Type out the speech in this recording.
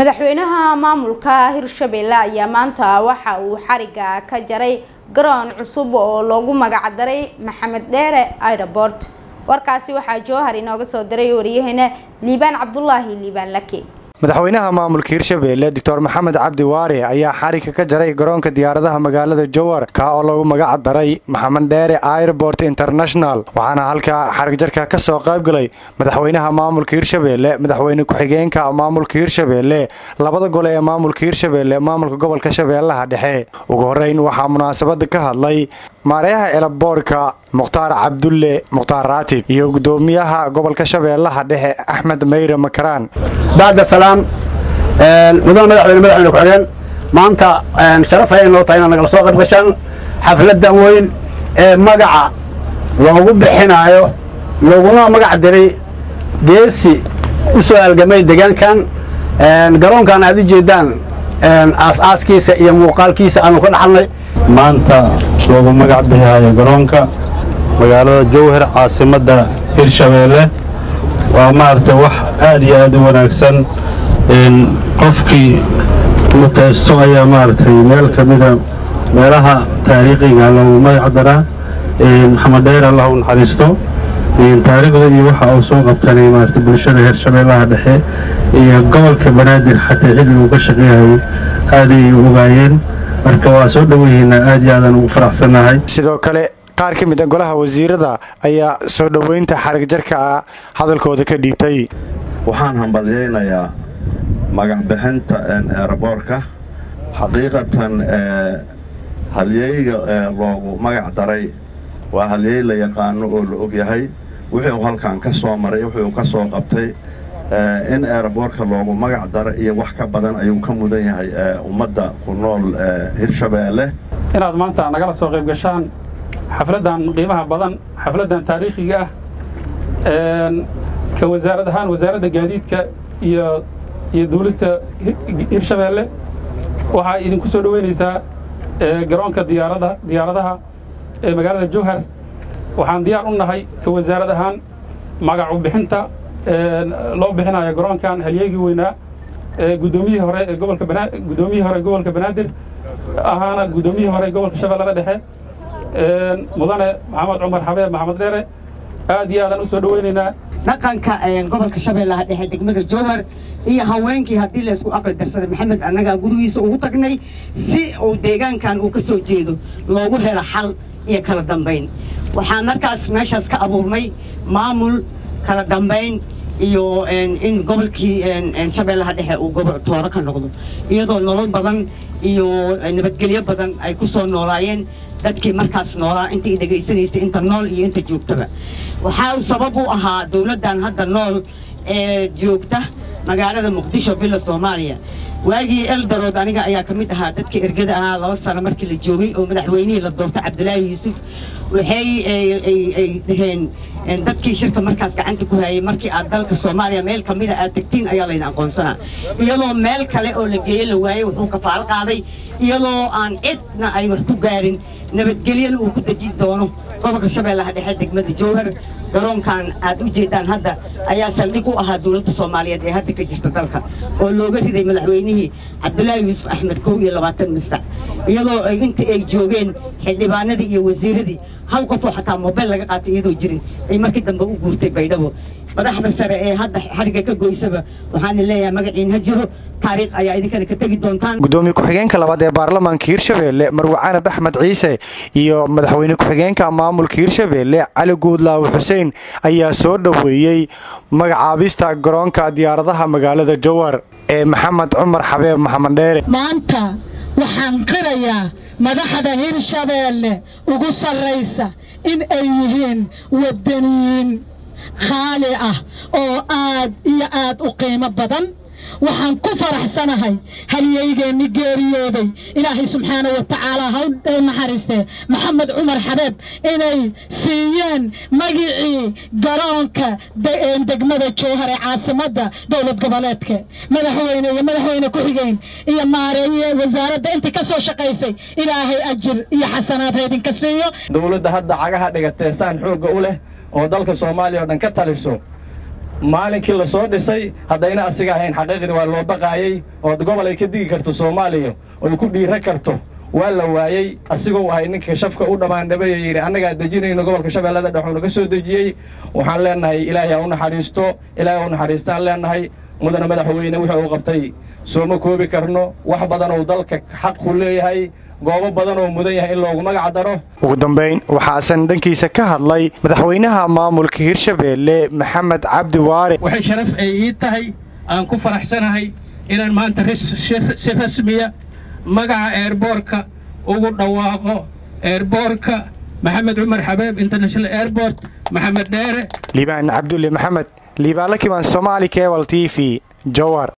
madaxweynaha maamulka hirshabelle ayaa maanta waxa uu xariga ka jaray garoon cusub oo loogu magacdaray maxamed dheere airport warkaasi waxaa jowhar inooga soo diray wariyaheena liibaan cabdulaahi liibaan lake madaxweynaha maamulka hirshabelle doctor maxamed cabdi waare ayaa xarigka ka jaray garoonka diyaaradaha magaalada jowhar kaa oo lagu magac daray maxamed dheere airport international waxaana halkaa xarigjarka ka soo qaybgalay madaxweynaha maamulka hirshabelle madaxweyne ku-xigeenka maamulka hirshabelle labada gole ee maamulka hirshabelle maamulka gobolka shabeellaha dhexe ugu horeyn waxaa munaasabada ka hadlay maareeyaha elaboorka mukhtaar cabdulle mukhtaar raatib iyo gudoomiyaha gobolka shabeellaha dhexe axmed meyre makaraan bacda salaam mudane madaxweyne madaxweyne ku-xigeen maanta sharaf ayay noo tahay inaad nagala soo qayb gashaan xafladdan weyn ee magaca loogu bixinaayo looguna magac diray geesi u soo halgamay deegaankan garoonkan aad u jeeddaan aas-aaskiisa iyo muuqaalkiisa aanu ka dhaxalnay maanta loogu magac bixihaayo garoonka magaalada jowhar caasimadda hirshabeelle waa maaragtay wax aad iyo aad u wanaagsan qofkii mutaysto ayaa maaragtay meel ka mida meelaha taariikhiga loogu magac daraa maxamed dheer allah u naxariisto taariikhda iyo waxa uu soo qabtanay maaragtay bulshada hirshabeellaha dhexe iyo gobolka banaadir xataa xilli uu ka shaqeeyayay aaday u ogaayeen marka waa soo dhoweyihiinaa aad iyo aadaan ugu faraxsannahay sidoo kale qaar ka mid a golaha wasiirada ayaa soo dhoweynta xarig jarka ah hadalkooda ka dhiibtay waxaan hambalyaynayaa magacbixinta eeraboorka xaqiiqatan halyeyga loogu magac daray waa halyey la yaqaano oo la og yahay wixii uu halkan ka soo maray wixii uu ka soo qabtay in eeraboorka loogu magac daro iyo wax ka badan ayuu ka mudan yahay ummadda ku nool hirshabeelle inaad maanta nagala soo qayb gashaan xafladdan qiimaha badan xafladdan taariikhiga ah ka wasaarad ahaan wasaaradda gaadiidka iyo iyo duulista hirshabeelle waxaa idinku soo dhoweynaysaa garoonka diyaarada diyaaradaha ee magaalada jowhar waxaan diyaar u nahay ka wasaarad ahaan magacu bixinta loo bixinayo garoonkan halyeegii weynaa gudoomiyihii hore ee gobolka banaa gudoomiyihii hore gobolka banaadir ahaana gudoomiyihii hore gobolka shabeellada dhexe mudane maxamed cumar xabeeb maxamed dheere aad iyo aadaan u soo dhoweynaynaa dhaqanka gobolka shabeellaha dhexe degmada jowhar iyo haweenkii haddii laysku aqli darsaday maxamed annagaa gurigiisa ugu tagnay si uu deegaankan uu ka soo jeedo loogu helo xal iyo kala dambayn waxaa markaas meeshaas ka abuurmay maamul kala dambayn iyo in gobolkii shabeellaha dhexe uu gobol tooro ka noqdo iyadoo nolol badan iyo nabadgelyo badan ay ku soo noolaayeen dadkii markaas noolaa intai dhegaysanaysay inta nool iyo inta joogtaba waxaa sabab u ahaa dawladdan hadda nool ee joogta magaalada muqdisho villa soomaaliya waagii eldarood aniga ayaa ka mid ahaa dadka ergada ahaa laba sano markii la joogay oo madaxweynihii la doortay cabdulaahi yuusuf waxay ay dhaheen dadkii shirka markaas gacanta ku hayay markii aad dalka soomaaliya meel ka mida aad tegtiin ayaa layna aqoonsanaa iyadoo meel kale oo la geeye la waayey wuxuu kafaalo qaaday iyadoo aan cidna ay wax ku gaarin nabadgelyana uu ku dejin doono gobolka shabeellaha dhexe degmada jowhar garoonkan aad u jeeddaan hadda ayaa saldhig u ahaa dawladda soomaaliyeed ee hadda ka jirta dalka oo looga riday madaxweynihii cabdulaahi yuusuf axmed kow iyo labaatan mistac iyadoo inta ay joogeen xildhibaanadii iyo wasiiradii hal qofoo xataa mobayl laga qaatay iyadoo jirin ay markii dambe u guurtay baydhabo madaxda sare ee hadda xariga ka goysaba waxaana leeyahay magaciin ha jiro taariikh ayaa idinkana ka tegi doontaan gudoomiye ku-xigeenka labaad ee baarlamaanka hirshabelle marwe canab axmed ciise iyo madaxweyne ku-xigeenka maamulka hirshabelle cali guudlaawe xuseen ayaa soo dhoweeyey magacaabista garoonka diyaaradaha magaalada jowhar ee maxamed cumar xabeeb maxamed dheere maanta waxaan qirayaa madaxda hirshabeelle ugu sarraysa in ay yihiin waddaniyiin khaali ah oo aad iyo aad u qiimo badan waxaan ku faraxsanahay halyeygeenni geeriyooday ilaahay subxaana wa tacaala ha u naxariistee maxamed cumar xabeeb inay siiyeen magicii garoonka degmada jowhar ee caasimadda dowlad goboleedka madaxweyne iyo madaxweyne ku-xigeen iyo maareeye wasaaradda intii ka soo shaqaysay ilaahay ajir iyo xasanaad ha idinka siiyo dowladda hadda cagaha dhigatee saan xoogga u leh oo dalka soomaaliya oo dhan ka taliso maalinkii la soo dhisay haddayna asiga ahayn xaqiiqdii waa loo baqaayey oo gobol ay ka digi karto soomaaliya oy ku dhiira karto waa la waayey asigoo ahay ninka shafka u dhammaandhabeeyo yidhi annagaa dejinayno gobolka shabeellada dhexuu naga soo dejiyey waxaan leennahay ilaahay ha u naxariisto ilaahay ha u naxariistaan leennahay mudana madaxweyne wuxuu uu qabtay sooma koobi karno wax badan oo dalka xaq ku leeyahay goobo badan oo mudan yahay in loogu magac daro ugu dambayn waxaasan dhankiisa ka hadlay madaxweynaha maamulka hirshabeelle maxamed cabdi waare waxay sharaf ay ii tahay aan ku faraxsanahay inaan maanta si rasmiya magaca eerboorka ugu dhawaaqo eerboorka maxamed cumar xabeeb international airport maxamed dheere liibaan cabdulle maxamed liibaan la kibaan somaali kebal t v jowar